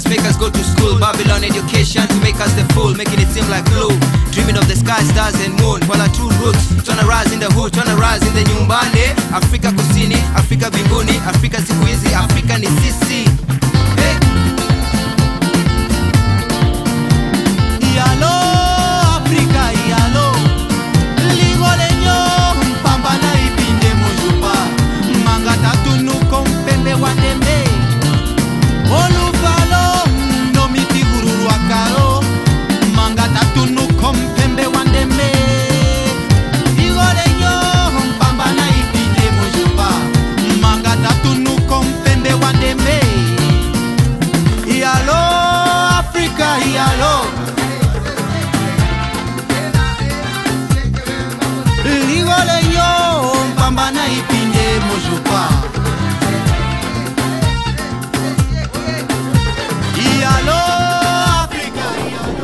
us, make us go to school. Babylon education to make us the fool, making it seem like glue. Dreaming of the sky, stars and moon. While our true roots, tryna rise in the hood, tryna rise in the nyumbani. Afrika kusini, Afrika mbinguni, Afrika siku hizi, Afrika ni sisi. Hey. Yalo, Afrika, yalo. Ligolenyo, mpamba na ipinde mojupa. Manga tatu nuko mpembe wa ndembe. Oluvalo, ndo miti gururu akaro. Manga tatu nuko mpembe wa ndembe. Ligolenyo, mpamba na ipinde mojupa. Manga tatu nuko mpembe wa ndembe. Yalo, Afrika, yalo. ligole yo mpamba na ipinde mojupa iyalo afrika iyalo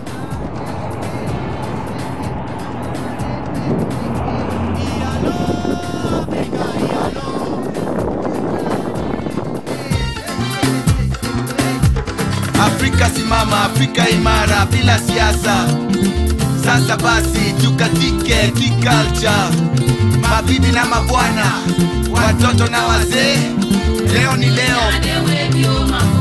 iyalo afrika iyalo Afrika simama, Afrika imara bila siasa. Sasa basi tukatike kiculture, mabibi na mabwana, watoto na wazee, leo ni leo. Adewe bioma